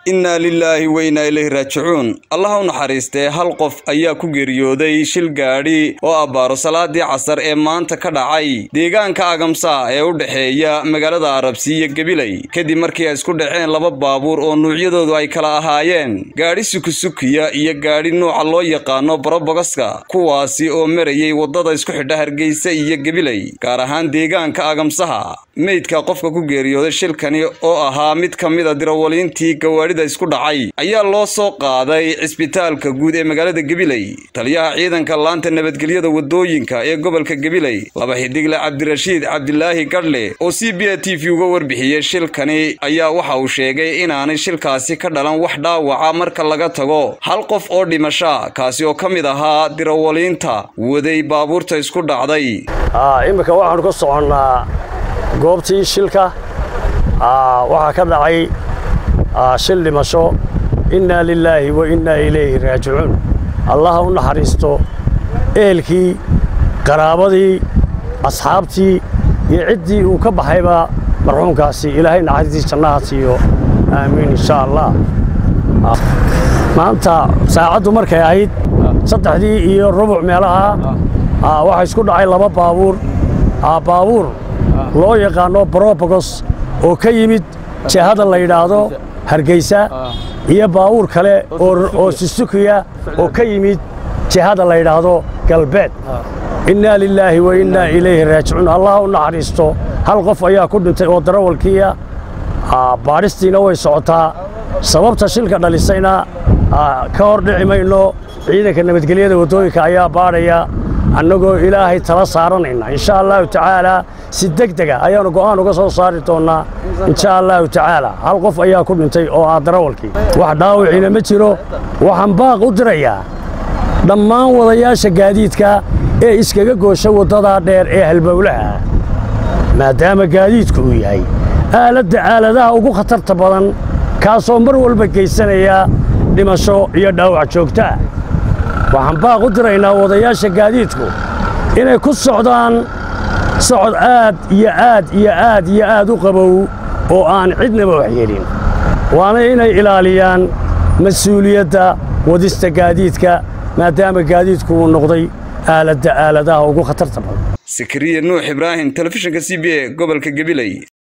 innaa lilaahi wa innaa ilayhi raajicuun allah u naxariistee hal qof ayaa ku geeriyooday shil gaadhi oo abbaaro salaadii casar ee maanta ka dhacay deegaanka agamsa ee u dhexeeya magaalada arabsi iyo gabiley kadib markii ay isku dhaceen laba baabuur oo nuucyadoodu ay kala ahaayeen gaadhi sukusukiya iyo gaadhi nuuca loo yaqaano barobogaska kuwaasi oo marayay waddada isku xidha hargeysa iyo gabiley gaar ahaan deegaanka agamsaha meydka qofka ku geeriyooday shilkani oo ahaa mid ka mid a dirawaliintii gawaadhida isku dhacay ayaa loo soo qaaday cisbitaalka guud ee magaalada gabiley taliyaha ciidanka laanta nabadgelyada waddooyinka ee gobolka gabiley laba xidigle cabdirashiid cabdilaahi gadhle oo c b a t v uga warbixiyey shilkani ayaa waxa uu sheegay inaanay shilkaasi ka dhalan wax dhaawaca marka laga tago hal qof oo dhimasha kaasi oo ka mid ahaa dirawaliinta waday baabuurta isku dhacday iminka waxaanu ka soconnaa goobtii shilka waxaa ka dhacay shil dhimasho innaa lilaahi wa innaa ilayhi raajicuun allaha u naxariisto ehelkii qaraabadii asxaabtii iyo ciddii uu ka baxayba marxuumkaasi ilaahay naxariistii jannaha siiyo aamiin insha allah maanta saacaddu markay ahayd saddexdii iyo rubuc meelaha waxaa isku dhacay laba baabuur baabuur loo yaqaanno brobogos oo ka yimid jihada la yidhaahdo hargeysa iyo baabuur kale oo susukiya oo ka yimid jihada la yidhaahdo galbeed innaa lilaahi wa innaa ilayhi raajicuun allah u naxariisto hal qof ayaa ku dhintay oo darawalkiiya baadhistiina way socotaa sababta shilka dhalisayna ka hor dhici mayno ciidanka nabadgelyada waddooyinka ayaa baadhaya annagoo ilaahay tala saaranayna insha allahu tacaalaa si deg dega ayaannu go'aan uga soo saari doonnaa insha allahu tacaalaa hal qof ayaa ku dhintay oo ah darawalkii wax dhaawiciina ma jiro waxaan baaq u dirayaa dhammaan wadayaasha gaadiidka ee iskaga goosha waddadaa dheer ee halbowlaha maadaama gaadiidku uu yahay aaladda aaladaha ugu khatarta badan kaasoo mar walba geysanaya dhimasho iyo dhaawac joogtaa waxaan baaq u diraynaa wadayaasha gaadiidku inay ku socdaan socod aad iyo aad iyo aad iyo aad u qabow oo aan cidnaba waxyeelin waana inay ilaaliyaan mas-uuliyadda wadista gaadiidka maadaama gaadiidku uu noqday aaladda aaladaha ugu khatarta badan sakariya nuux ibraahim telefishinka c b a gobolka gabiley